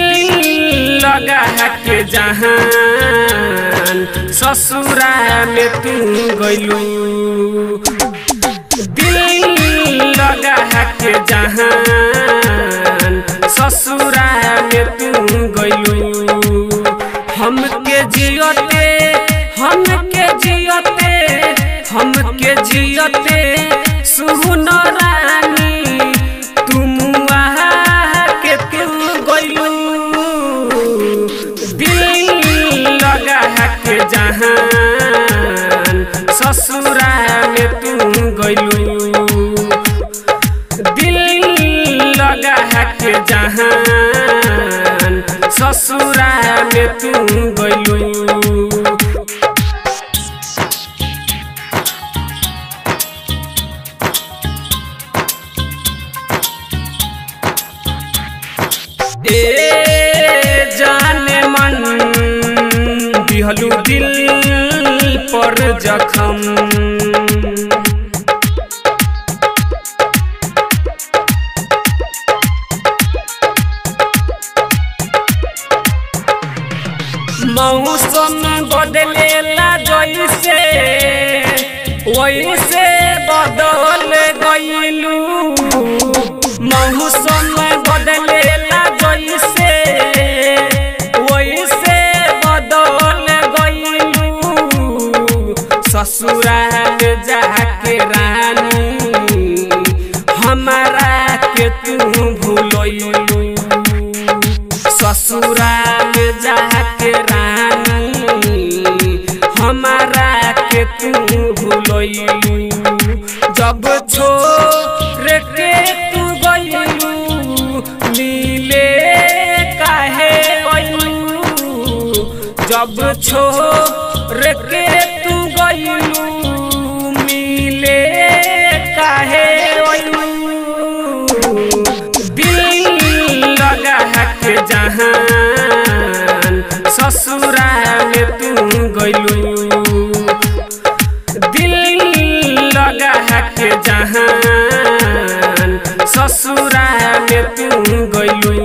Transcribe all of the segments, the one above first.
दिल लगा के जहान ससुरा में तू गइलू दिल लगा के जहान ससुरा में तू गइलू हमके जियते हमके जियते हमके जियते सुन रानी तुम के तू गइलू दिल लगा के जहान ससुरा में तू गइलू दिल लगा के जहान ससुरा में तू गइलू ए जाने मन दिहलू दिल पर जखम मौसम बदलेला जैसे वैसे बदल गइलू मौसम बदलेला जैसे वैसे बदल गइलू ससुराल जाके रानी हमारा के तू भूलैलू ससुराल जाके रानी हमारा के तू भूलैलू जब छोड़ के तू गइलू मिले काहे गइलू जब छोड़ के तू गइलू मिले काहे गइलू दिल लगा के जहान ससुरा में तू गइलू दिल लगा के जहान ससुरा में तू गइलू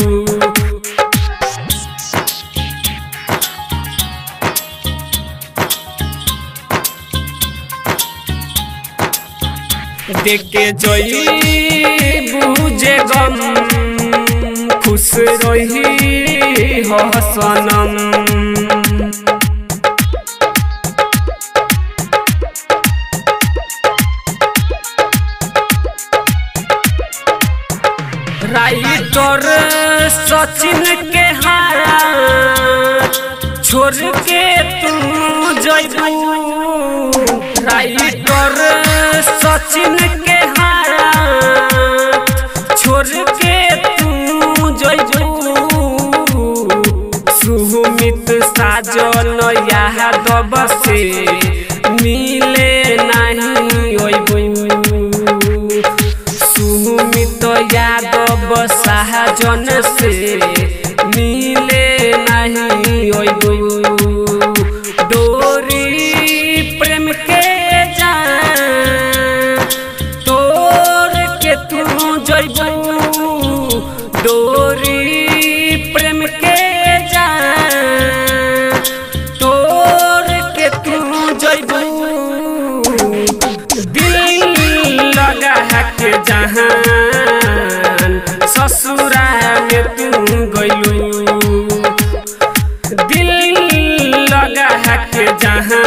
देखे जोई बुझे गम खुश रही हो सनम राइटर सचिन के हाथ छोड़ के तू जइबू राइटर सचिन के हाथ छोड़ के तू जइबू सुमित साजन यादव से मिले नहीं अइबू सुमित यादव शाहजन से मिले नहीं अइबू डोरी प्रेम के जान तोड़ के तू जइबू डोरी प्रेम के जान तोड़ के तू जइबू दिल लगा के जहान ससुरा में तू गइलू दिल लगा के जहान